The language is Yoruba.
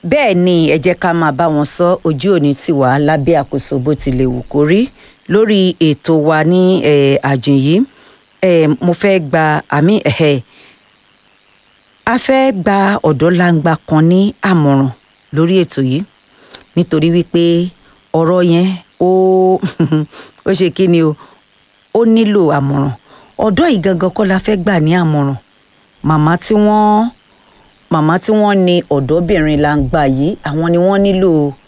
bẹ́ẹ̀ ni ẹ jẹ́ ká máa bá wọn sọ ojú òní tiwa lábẹ́ àkóso bó tilẹ̀ wù kó rí lórí ètò wa ní àjùn yìí mo fẹ́ gba àmì ẹ̀hẹ́ a fẹ́ gba ọ̀dọ́langba kan ní àmọ̀ràn lórí ètò yìí nítorí wípé ọ̀rọ̀ yẹn ó ó ṣe kí ni o ó nílò àmọ̀ràn ọ̀dọ́ yìí gangan kọ́ la fẹ́ gbà ní àmọ̀ràn màmá tí wọ́n màmá tí wọ́n ní ọ̀dọ́bìnrin langba yìí àwọn ni wọ́n nílò